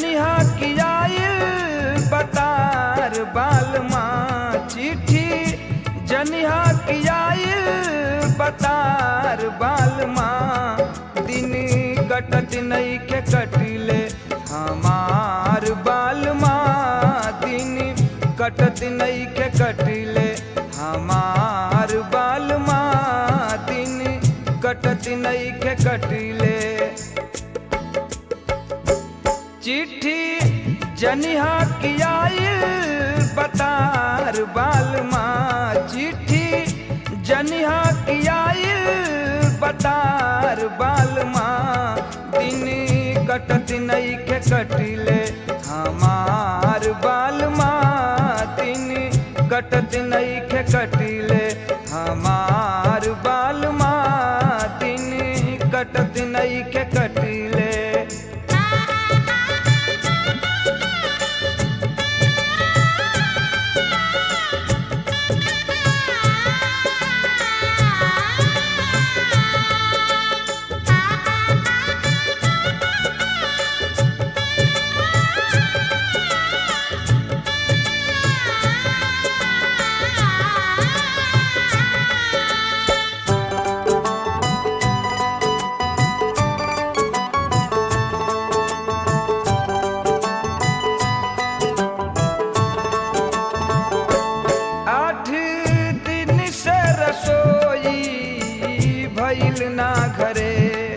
जनिहा कियाइल बतार बालमा चिट्ठी जनिहा कियाइल बतार बालमा दिन कटत नहीं के कटिले हमार बालमा दिन कटत नहीं के कटिले हमार बालमा दिन कटत नहीं के कटिले चिट्ठी जनिहा कियाइल बतार बालमा चिट्ठी जनिहा कियाइल बतार बालमा दिन कटत नहीं के कटिले हमार बालमा दिन कटत नहीं के कटिले हमार बालमा दिन कटत नहीं के कटिले आठ दिन से रसोई भइल ना घरे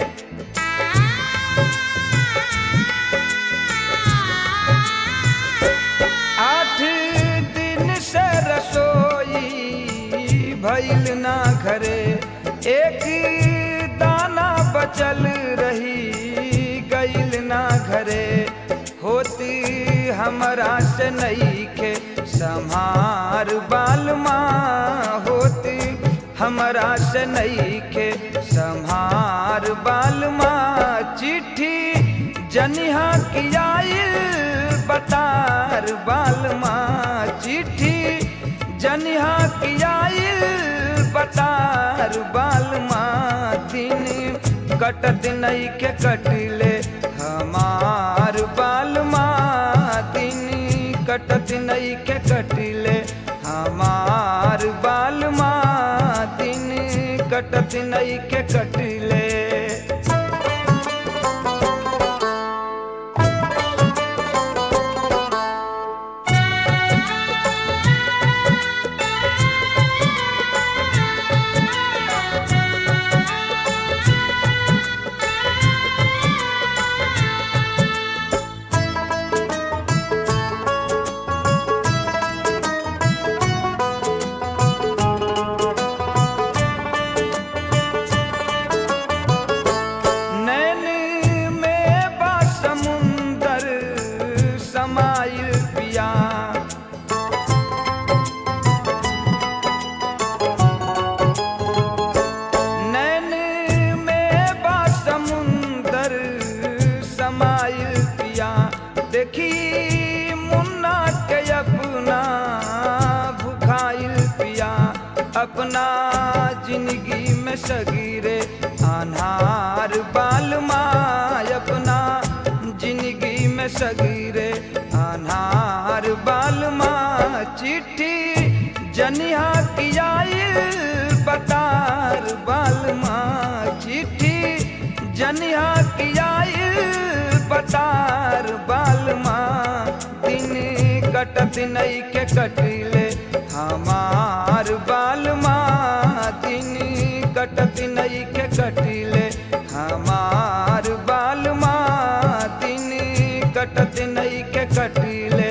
आठ दिन से रसोई भइल ना घरे एक दाना बचल रही गइल ना घरे होती हमरा से नहीं के संहार बालमा होती हमरा से नहीं के संहार बालमा चिट्ठी जनिहा कियाइल बतार बालमा चिट्ठी जनिहा कियाइल बतार बालमा दिन कटत नहीं के कटिले हमार बालमा दिन कटत नहीं के कटिले हमार बालमा दिन कटत नहीं के कटिले नैन में बा समुंदर समाइल पिया नैन में बा समुंदर समाइल पिया देखी मुन्ना के अपना भुखाइल पिया अपना जिंदगी में सगीरे अनहार बालमा अपना जिंदगी में सगीरे अनहार बालमा चिट्ठी जनिहा कियाइल बतार बालमा चिट्ठी जनिहा कियाइल बतार बालमा दिन कटत नहीं के कटिले हमार बालमा दिन कटत नहीं के कटिले हमार बालमा दिन कटत नहीं के कटिले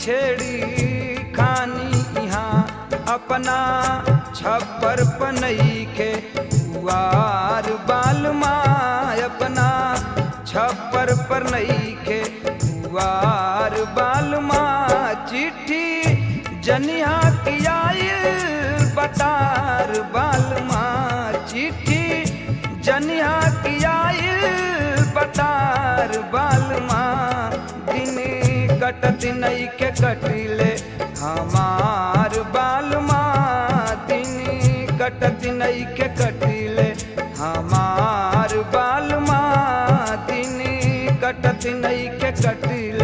छेड़ी खानी यहाँ अपना छप्पर पनई के पुआर बालमा अपना छप्पर पर नई के पुआर बालमा चिट्ठी जनिया की आयल बतार बालमा चिट्ठी जनिया की आयल बतार बालमा दिन कटत नई के कटिले हमार बालमा दिन कटत नई के कटिले हमार बालमा दिन कटत नई के कटिले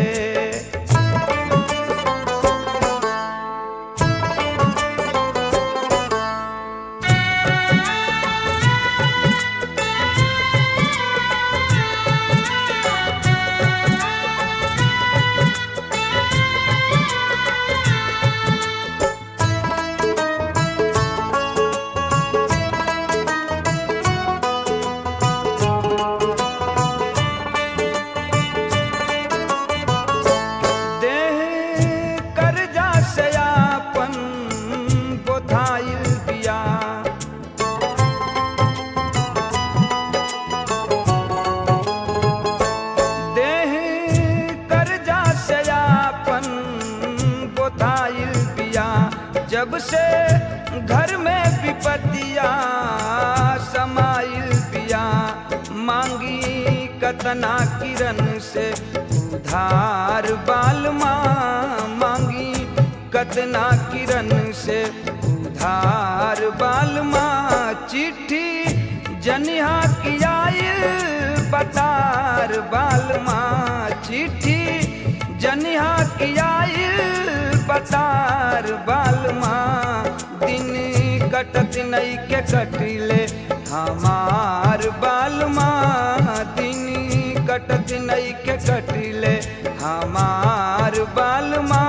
देह कर्जा से आपन बोधाइल बिया देह कर्जा से आपन बोधाइल बिया जब से घर में विपतिया समाइल बिया मांगी कतना किरण से उधार बालमा मांगी कतना किरण से उधार बालमा चिट्ठी जनिहा की आयल बतार बालमा चिट्ठी जनिहा की आयल बतार बालमा दिन कटत नई के कटिले हमार बालमा दिन कटत नई के कटिले हमार बालमा